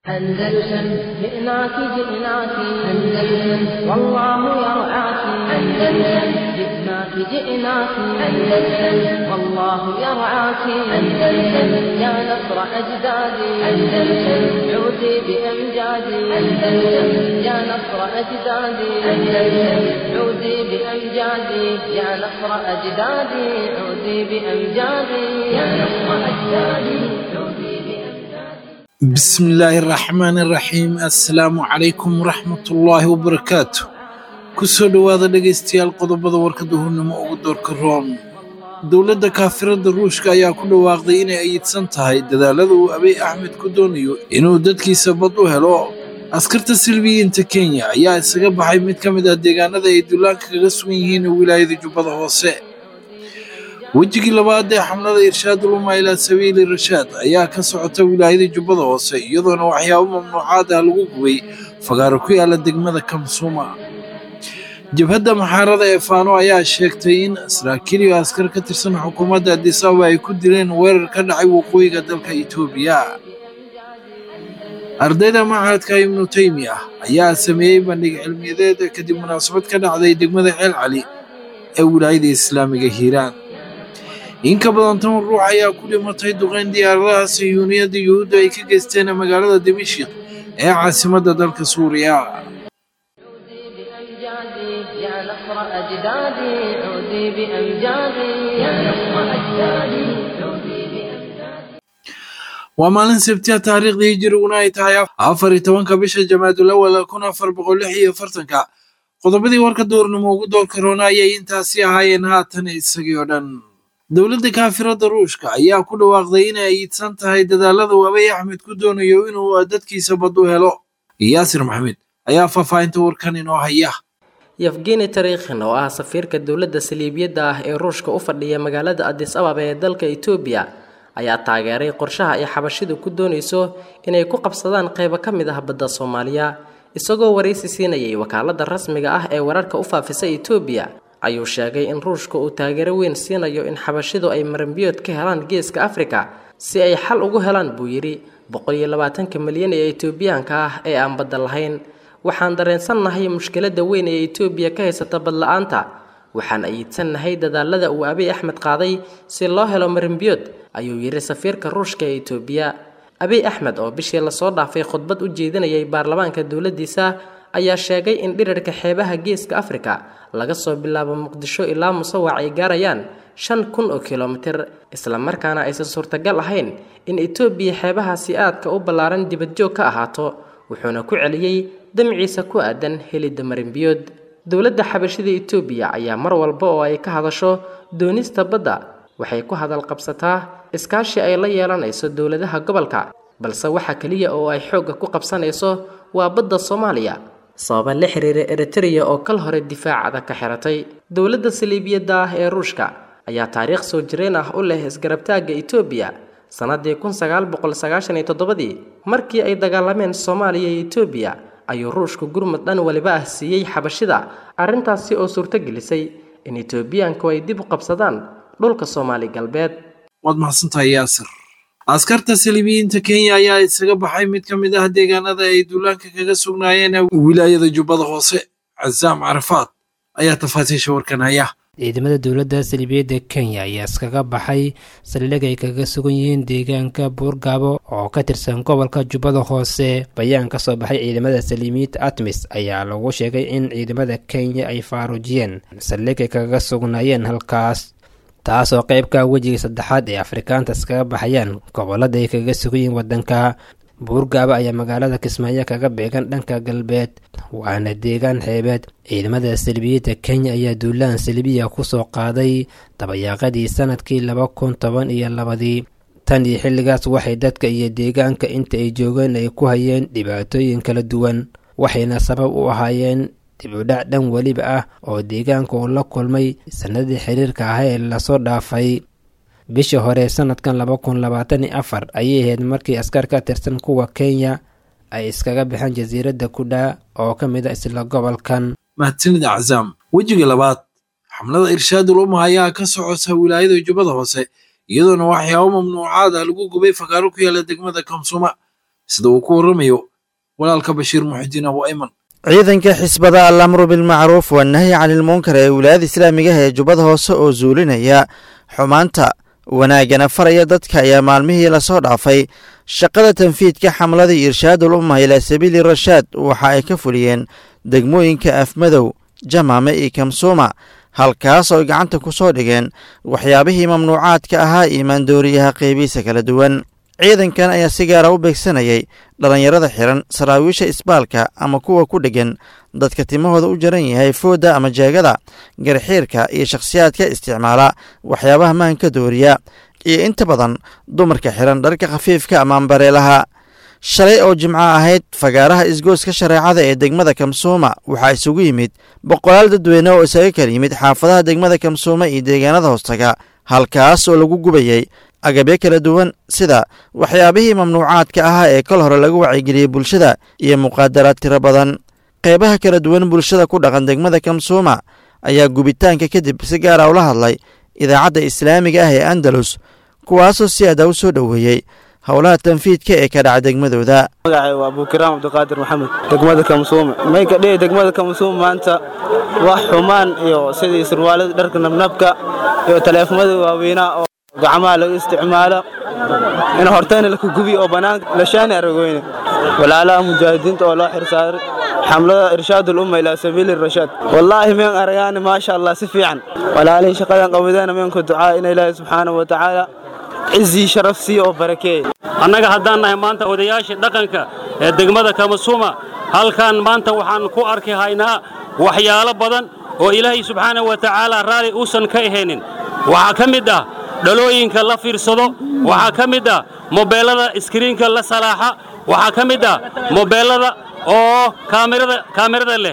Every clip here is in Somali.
أندلسن جئناك جئناك أندلسن والله يرعاك أندلسن جئناك جئناك أندلسن والله يرعاك أندلسن يا نصر أجدادي أندلسن عودي بأمجادي أندلسن يا نصر أجدادي أندلسن عودي بأمجادي يا نصر أجدادي عودي بأمجادي يا نصر أجدادي عودي بأمجادي بسم الله الرحمن الرحيم السلام عليكم ورحمة الله وبركاته kusoo dhowaada dhegaystayaal qodobada warka duhurnimo ugu doorka roon dowladda kaafirada ruushka ayaa ku dhawaaqday inay ayidsan tahay dadaalada uu abiy axmed ku doonayo inuu dadkiisa bad u helo askarta silbiyiinta kenya ayaa isaga baxay mid ka mid ah deegaanada ay duulaanka kaga sugan yihiin wilaayada jubbada hoose wejigii labaad ee xamlada irshaad uluma ilaa sabiili rashaad ayaa ka socota wilaayada jubbada hoose iyadoona waxyaabo mamnuucaad ah lagu gubay fagaaro ku yaala degmada kamsuuma jabhadda maxaarada ee faano ayaa sheegtay in saraakiil iyo askar ka tirsan xukuumadda addis ababa ay ku dileen weerar ka dhacay waqooyiga dalka itoobiya ardayda machadka ibnu teymiya ayaa sameeyey bandhig cilmiyadeed kadib munaasabad ka dhacday degmada ceel cali ee wilaayada islaamiga hiiraan in ka badan toban ruux ayaa ku dhimatay duqeyn diyaaradaha sayuuniyadda yuhuudda ay ka geysteen magaalada dimashik ee caasimadda dalka suuriya بأمجادي يا نصر أجدادي عودي بأمجادي يا نصر أجدادي عودي بأمجادي waa maalin sabtiya taariikhdii hijiriguna ay tahay afar iyo tobanka bisha jamaadul awal kun afar boqol lix iyo afartanka qodobadii warka duurnimo ugu doorka roona ayay intaasi ahaayeen haatan isagii oo dhan dowladda kaafirada ruushka ayaa ku dhawaaqday inay ayidsan tahay dadaalada uu abiy axmed ku doonayo inuu dadkiisa bad u helo yaasir maxamed ayaa faahfaahinta warkan inoo haya yefgeni tarikhin oo ah safiirka dowladda saliibiyadda ah ee ruushka u fadhiya magaalada adis ababa ee dalka etoobiya ayaa taageeray qorshaha ay xabashidu ku doonayso inay ku qabsadaan qaybo ka mid ah badda soomaaliya isagoo waraysi siinayay wakaaladda rasmiga ah ee wararka u faafisa etoobiya ayuu sheegay in ruushka uu taageero weyn siinayo in xabashidu ay maranbiyood ka helaan geeska afrika si ay xal ugu helaan buu yidhi boqol iyo labaatanka milyan ee etoobiyaanka ah ee aan badda lahayn waxaan dareensannahay mushkiladda weyn ee etoobiya ka haysata badla-aanta waxaan ayiidsannahay dadaalada uu abiy axmed qaaday si loo helo marinbiyood ayuu yidhi safiirka ruushka ee etoobiya abiy axmed oo bishii lasoo dhaafay khudbad u jeedinayay baarlamaanka dowladdiisa ayaa sheegay in dhirarka xeebaha geeska afrika laga soo bilaabo muqdisho ilaa musawac ay gaarayaan shan kun oo kilomitir islamarkaana aysan suurtagal ahayn in etoobiya xeebahaasi aadka u ballaaran dibadjoog ka ahaato wuxuuna ku celiyey damciisa ku aadan helidda marinbiyood dowladda xabashida etoobiya ayaa mar walba oo ay ka hadasho doonista badda waxay ku hadal qabsataa iskaashi ay la yeelanayso dowladaha gobolka balse waxa keliya oo ay xoogga ku qabsanayso waa badda soomaaliya sababa la xiriira eritreya oo kal hore difaacada ka xiratay dowladda saliibiyadda ah ee ruushka ayaa taariikh soo jireen ah u leh isgarabtaagga etoobiya sannadii kun sagaal boqol sagaashan iyo toddobadii markii ay dagaalameen soomaaliya iyo etoobiya ayuu ruushku gurmud dhan waliba ah siiyey xabashida arrintaasi oo suurto gelisay in etoobiyaanku ay dib u qabsadaan dhulka soomaali galbeed waad mahadsantahay yaasir askarta saliibiyiinta kenya ayaa isaga baxay mid ka mid ah deegaanada ay duulaanka kaga sugnaayeen wilaayada jubbada hoose casaam carafaad ayaa tafaasiisha warkan haya ciidamada dowladda saliibiyadda kenya ayaa iskaga baxay saldhig ay kaga sugan yihiin deegaanka buurgaabo oo ka tirsan gobolka jubbada hoose bayaan ka soo baxay ciidamada saliimiyiinta atmis ayaa lagu sheegay in ciidamada kenya ay faaruujiyeen saldhig ay kaga sugnaayeen halkaas taasoo qeybka wejiga saddexaad ee afrikaanta iskaga baxayaan gobolada ay kaga sugan yihiin waddanka buurgaaba ayaa magaalada kismaayo kaga beegan dhanka galbeed waana deegaan xeebeed ciidamada salbiyiinta kenya ayaa duulaan salbiya kusoo qaaday dabayaaqadii sanadkii laba kun toban iyo labadii tan iyo xilligaas waxay dadka iyo deegaanka inta ay joogeen ay ku hayeen dhibaatooyin kala duwan waxayna sabab u ahaayeen dibudhac dhan weliba ah oo deegaanka uu la kulmay sanadii xiriirka ah ee lasoo dhaafay bishii hore sanadkan laba kun labaatan iyo afar ayay ahayd markii askar ka tirsan kuwa kenya ay iskaga baxeen jasiiradda kudhaa oo ka mid a isla gobolkan mahadsanida cazaam wejiga labaad xamlada irshaadul umma ayaa ka socota wilaayada jubbada hoose iyadoona waxyaabo mamnuucaad ah lagu gubay fakaaro ku yaala degmada kamsuma sida uu ku warramayo walaalka bashiir muxidiin abu ayman ciidanka xisbada alamru bilmacruuf wanahyi canilmunkar ee wilaayada islaamigaha ee jubbada hoose oo zuulinaya xumaanta wanaagana faraya dadka ayaa maalmihii lasoo dhaafay shaqada tanfiidka xamladii irshaadul umma ilaa sabiili rashaad waxa ay ka fuliyeen degmooyinka afmadow jamaame iyo kamsuuma halkaas oo ay gacanta ku soo dhigeen waxyaabihii mamnuucaadka ahaa iyo maandooriyaha qeybihiisa kala duwan ciidankan ayaa si gaara u beegsanayay dhallinyarada xiran saraawiisha isbaalka ama kuwa ku dheggan dadka timahooda u jaran yahay foodda ama jeegada garxiirka iyo shakhsiyaadka isticmaala waxyaabaha maanka dooriya iyo inta badan dumarka xiran dharka khafiifka ama ambareelaha shalay oo jimco ahayd fagaaraha isgooska shareecada ee degmada kamsuuma waxaa isugu yimid boqolaal dadweyne oo isaga kala yimid xaafadaha degmada kamsuuma iyo deegaanada hoostaga halkaas oo lagu gubayay agabyo kala duwan sida waxyaabihii mamnuucaadka ahaa ee kol hore lagu wacyigeliyey bulshada iyo muqaadaraad tiro badan qeybaha kala duwan bulshada ku dhaqan degmada kamsuuma ayaa gubitaanka kadib si gaara ula hadlay idaacadda islaamiga ah ee andalus kuwaasoo si adaa u soo dhoweeyey howlaha tanfiidka ee ka dhaca degmadooda magacay waa abukiraam cabdiqaadir maxamed degmada kamsuume may ka dhihi degmada kamsuume maanta wax xumaan iyo sidii surwaalada dharka nabnabka iyo taleefamada waaweynaa oo gacmaha lagu isticmaalo in hortayna laka gubiyo oo bannaanka lashaani aragoyne walaalaha mujaahidiinta oo loo xirsaaray xamlada irshaadul umma ilaa sabiili rashaad wallaahi meen aragaani maasha allah si fiican walaalihii shaqadan qawadana meenku ducaa in ilaahi subxaanahu wa tacaala cizii sharaf siiyo oo barakeeye annaga haddaan nahay maanta odayaashii dhaqanka ee degmada kamasuuma halkan maanta waxaan ku arki haynaa waxyaalo badan oo ilaahay subxaanahu wa tacaala raalli uusan ka ahaynin waxaa ka mid ah dhalooyinka la fiirsado waxaa ka mid ah mobeellada iskriinka la salaaxa waxaa ka mid ah mobeellada oo kaamirada leh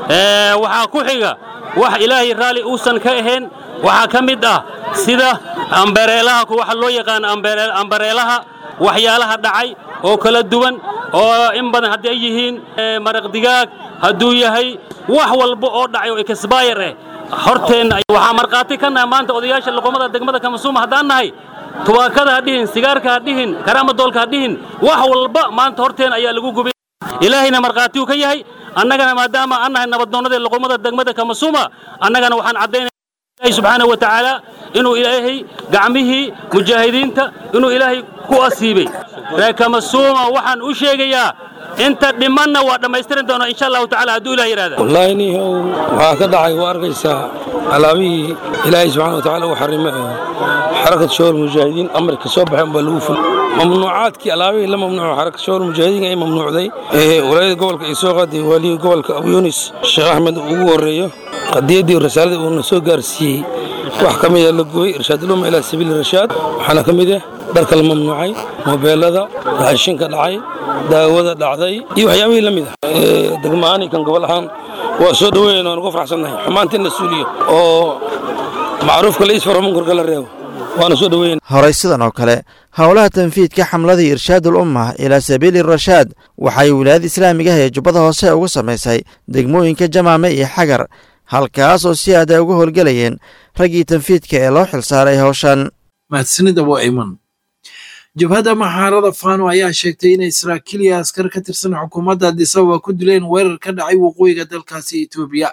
waxaa ku xiga wax ilaahay raalli uusan ka ahayn waxaa ka mid ah sida ambareelaha waxa loo yaqaan ambareelaha waxyaalaha dhacay oo kala duwan oo in badan haddii ay yihiin maraq digaag hadduu yahay wax walba oo dhacay oo ekasbayar eh horteenna waxaa markhaati ka nahay maanta odayaasha luqumada degmada kamasuuma haddaan nahay tubaakada ha dhihin sigaarka ha dhihin karaamadoolka ha dhihin wax walba maanta horteen ayaa lagu gubay ilaahayna markhaati uu ka yahay annagana maadaama aan nahay nabaddoonnadii luqumada degmada kamasuuma annagana waxaan caddaynaya ilahi subxaanahu wa tacaala inuu ilaahay gacmihii mujaahidiinta inuu ilaahay ku asiibay reer kamasuuma waxaan u sheegayaa inta dhimanna waa dhammaystiran doona insha allahu tacala hadduu ilah yidhahda wallaahi nihow waxaa ka dhacay waa arkaysaa alaabihii ilaahay subxana wa tacala uu xarima ee xarakat shawar mujaahidiin amarka soo baxeen baa lagu ful mamnuucaadkii alaabihii la mamnuuco xarakat shawar mujaahidiin ay mamnuucday ee walaayada gobolka ay soo qaaday waaliyii gobolka abu yunis sheekh axmed ugu horreeyo qadiyaddii rasaaladii uuna soo gaarsiiyey wax ka mida la gubay irshaadulumma ilaa sabiili rashaad waxaana ka mid ah dharka la mamnuucay mobeelada raashinka dhacay daawada dhacday iyo waxyaabihii la mid ah degma'aani kan gobol ahaan waa soo dhoweyn waan ugu faraxsannahay xumaanta in la suuliyo oo macruufka la isfaro munkarka la reebo waana soo dhoweyn horey sidan oo kale howlaha tanfiidka xamladii irshaadul umma ilaa sabiili rashaad waxay wilaayada islaamigaha ee jubbada hoose ugu samaysay degmooyinka jamaame iyo xagar halkaas oo si aada uga howlgelayeen raggii tanfiidka ee loo xilsaaray howshan mahadsanid abu ayman jabhadda maxaarada fano ayaa sheegtay inay saraakiil iyo askar ka tirsan xukuumadda adisababa ku dileen weerar ka dhacay waqooyiga dalkaasi etoobiya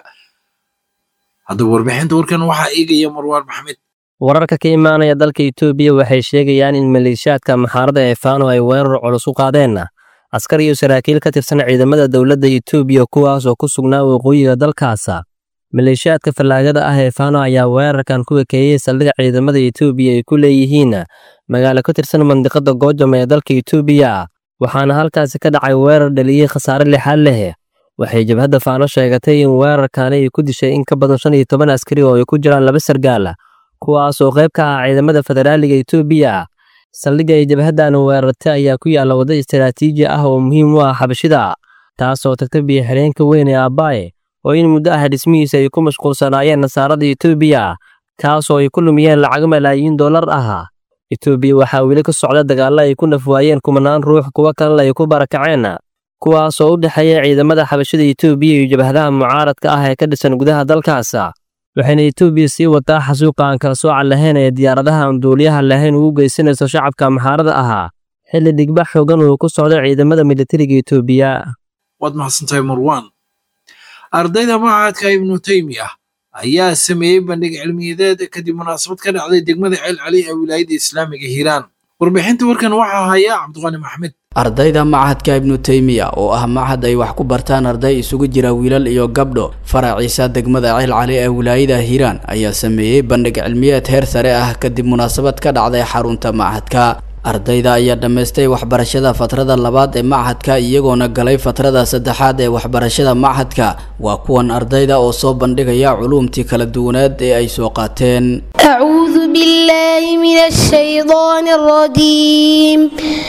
haddaba warbixinta warkan waxaa eegaya marwaan maxmed wararka ka imaanaya dalka etoobiya waxay sheegayaan in maleeshiyaadka maxaarada ee fano ay weerar culus u qaadeen askar iyo saraakiil ka tirsan ciidamada dowladda etoobiya kuwaas oo ku sugnaa waqooyiga dalkaasa maleeshiyaadka fallaagada ah ee fano ayaa weerarkan ku ekeeyey saldhig ciidamada etoobiya ay ku leeyihiin magaalo ka tirsan mandiqada goojam ee dalka etoobiya waxaana halkaasi ka dhacay weerar dhaliyey khasaare lixaad leh waxay jabhadda faano sheegatay in weerarkaani ay ku dishay in ka badan shan iyo toban askari oo ay ku jiraan laba sargaal kuwaas oo qayb ka ah ciidamada federaaliga etoobiya saldhigga ay jabhaddan weerartay ayaa ku yaalla waddo istaraatiiji ah oo muhiim u ah xabashida taasoo tagta biyo xireenka weyn ee abbaaye oo in muddo ah dhismihiisa ay ku mashquulsanaayeen nasaarada etoobiya kaasoo ay ku lumiyeen lacag malaayiin dollar ah etoobiya waxaa weli ka socda dagaallo ay ku nafwaayeen kumanaan ruux kuwo kalena ay ku barakaceen kuwaasoo u dhexeeya ciidamada xabashada etoobiya iyo jabhadaha mucaaradka ah ee ka dhisan gudaha dalkaas waxayna etoobiya sii wataa xasuuqa aan kala sooca lahayn ee diyaaradaha aan duuliyaha lahayn ugu geysanayso shacabka maxaarada ahaa xilli dhigbax xoogan uu ku socdo ciidamada militariga itoobiya waad mahadsantahay marwan ardayda machadka ibnu taymiya ayaa sameeyey bandhig cilmiyadeed kadib munaasabad ka dhacday degmada ceel cali ee wilaayadda islaamiga hiiraan warbixinta warkan waxaa haya cabdiqani maxmed ardayda machadka ibnu taymiya oo ah machad ay wax ku bartaan arday isugu jira wiilal iyo gabdho faraciisa degmada ceel cali ee wilaayada hiiraan ayaa sameeyey bandhig cilmiyeed heer sare ah kadib munaasabad ka dhacday xarunta machadka ardayda ayaa dhammaystay waxbarashada fatrada labaad ee machadka iyagoona galay fatrada saddexaad ee waxbarashada machadka waa kuwan ardayda oo soo bandhigaya culuumtii kala duwaneed ee ay soo qaateen أعوذ بالله من الشيطان الرجيم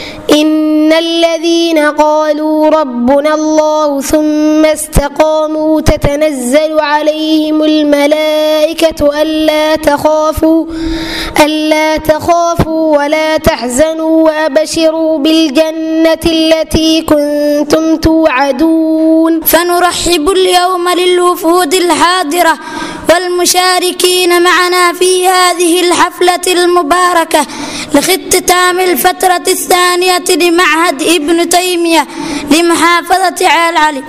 إن الذين قالوا ربنا الله ثم استقاموا تتنزل عليهم الملائكة ألا تخافوا ألا تخافوا ولا تحزنوا وأبشروا بالجنة التي كنتم توعدون فنرحب اليوم للوفود الحاضرة والمشاركين معنا في هذه الحفلة المباركة لاختتام الفترة الثانية لمعهد ابن تيمية لمحافظة عال علي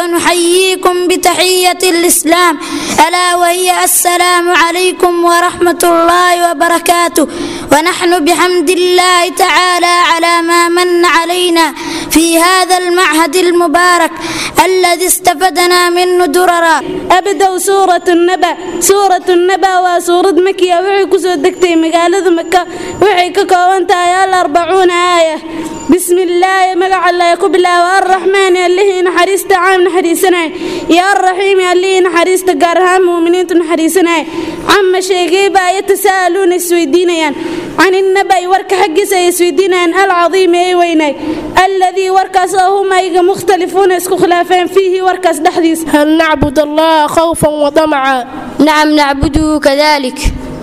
ونحييكم بتحية الإسلام ألا وهي السلام عليكم ورحمة الله وبركاته ونحن بحمد الله تعالى على ما من علينا في هذا المعهد المبارك الذي استفدنا منه دررا أبدأ سورة النبأ سورة النبأ وسورة مكية وحي كسو دكتي مقالة مكة وحي ككوانتا يا الأربعون آية بسم الله مقع الله يكب الله والرحمن اللي نحريست عام نحريسنا يا الرحيم اللي نحريست قارهام مؤمنين نحريسنا عم شيقيبا يتساءلون السويدين عن النبأ ورك حق سيسويدين العظيم أي ويني الذي وركس هم أيق مختلفون اسكو خلافين فيه وركس دحديث هل نعبد الله خوفا وطمعا نعم نعبده كذلك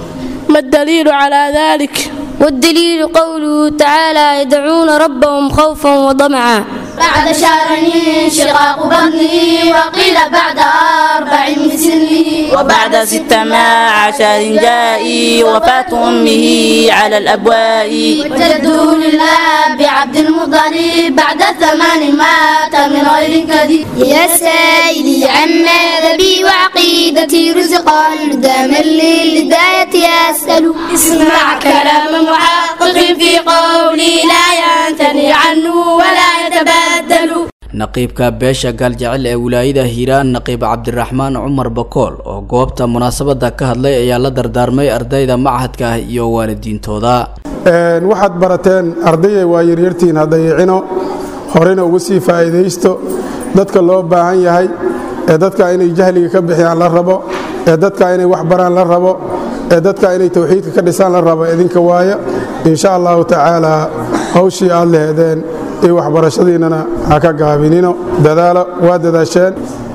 ما الدليل على ذلك والدليل قوله تعالى يدعون ربهم خوفا وطمعا بعد شهر انشقاق بطني وقيل بعد أربع من سني وبعد ست مع عشر جائي وفاة أمه على الأبواء وجده لله بعبد المطلب بعد ثمان مات من غير كذب يا سائلي عن مذهبي وعقيدتي رزقا داما للهداية أسأل اسمع كلام محقق في قولي لا ينتني عنه ولا يتبدل naqiibka beesha gaaljecel ee wilaayada hiiraan naqiib cabdiraxmaan cumar bakool oo goobta munaasabada ka hadlay ayaa la dardaarmay ardayda machadka ah iyo waalidiintooda waxaad barateen ardayay waa yaryartiin hadayicino horena ugu sii faa'iidaysto dadka loo baahan yahay ee dadka inay jahliga ka bixiyaan la rabo ee dadka inay wax baraan la rabo ee dadka inay tawxiidka ka dhisaan la rabo idinka waaya insha allahu tacaala hawshii aad leheedeen iyo waxbarashadiinnana ha ka gaabinino dadaalo waa dadaasheen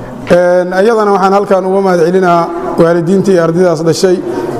iyadana waxaan halkan uga mahad celinahaa waalidiintii ardaydaas dhashay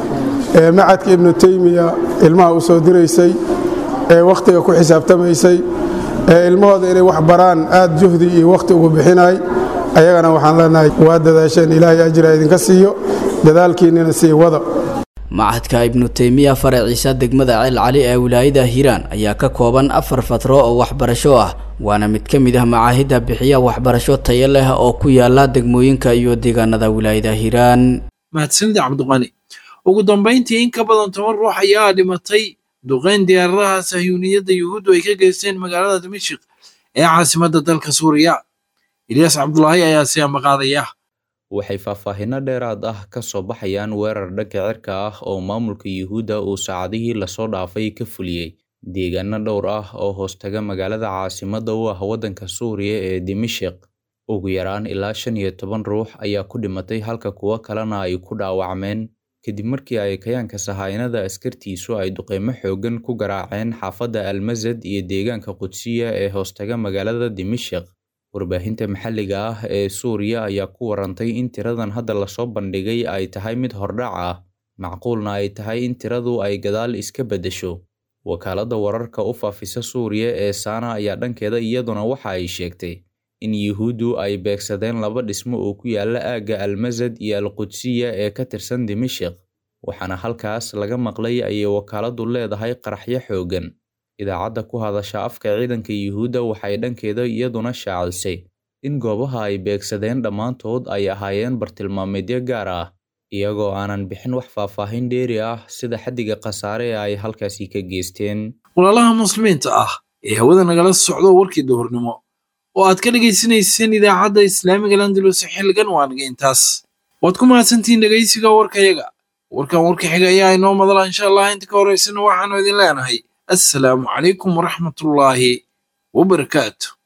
ee macadka ibnu teymiya ilmaha u soo diraysay ee wakhtiga ku xisaabtamaysay ee ilmahooda inay wax baraan aad juhdi iyo wakhti ugu bixinay ayagana waxaan leenahay waa dadaasheen ilaahay ajira idinka siiyo dadaalkiinnina sii wada machadka ibnu teymiya faraciisa degmada ceel cali ee wilaayada hiiraan ayaa ka kooban afar fatro oo waxbarasho ah waana mid ka mid ah macaahidda bixiya waxbarasho tayo leh oo ku yaala degmooyinka iyo deegaanada wilaayada hiiraan mahadsanida cabdiqani ugu dambayntii in ka badan toban ruux ayaa dhimatay duqeyn diyaaradaha sahyuuniyadda yuhuuddu ay ka geysteen magaalada dimashik ee caasimadda dalka suuriya ilyaas cabdulaahi ayaa si ambaqaadaya waxay faahfaahinno dheeraad ah ka soo baxayaan weerar dhanka cirka ah oo maamulka yuhuudda uu saacadihii lasoo dhaafay ka fuliyey deegaano dhowr ah oo hoostaga magaalada caasimadda u ah waddanka suuriya ee dimashik ugu yaraan ilaa shan iyo toban ruux ayaa ku dhimatay halka kuwo kalena ay ku dhaawacmeen kadib markii ay kayaanka sahaynada askartiisu ay duqeymo xooggan ku garaaceen xaafadda almasad iyo deegaanka qudsiya ee hoostaga magaalada dimashik warbaahinta maxalliga ah ee suuriya ayaa ku warantay in tiradan hadda lasoo bandhigay ay tahay mid hordhac ah macquulna ay tahay in tiradu ay gadaal iska beddesho wakaaladda wararka u faafisa suuriya ee saana ayaa dhankeeda iyaduna waxa ay sheegtay in yuhuuddu ay beegsadeen laba dhismo oo ku yaala aagga almasad iyo alqudsiya ee ka tirsan dimashik waxaana halkaas laga maqlay ayay wakaaladdu leedahay qaraxyo xooggan idaacadda ku hadasha afka ciidanka yuhuudda waxay dhankeeda iyaduna shaacisay in goobaha ay beegsadeen dhammaantood ay ahaayeen bartilmaameedyo gaar ah iyagoo aanan bixin wax faahfaahin dheeri ah sida xaddiga khasaare ee ay halkaasi ka geysteen walaalaha muslimiinta ah ee hawada nagala socdo warkii duhurnimo oo aad ka dhegaysanayseen idaacadda islaamiga landalus xilligan waa naga intaas waad ku mahadsantihiin dhegaysiga warkayaga warkan warka xiga ayaa inoo madala insha allah inta ka horaysana waxaanu idin leenahay assalaamu calaykum waraxmatullaahi wabarakaatu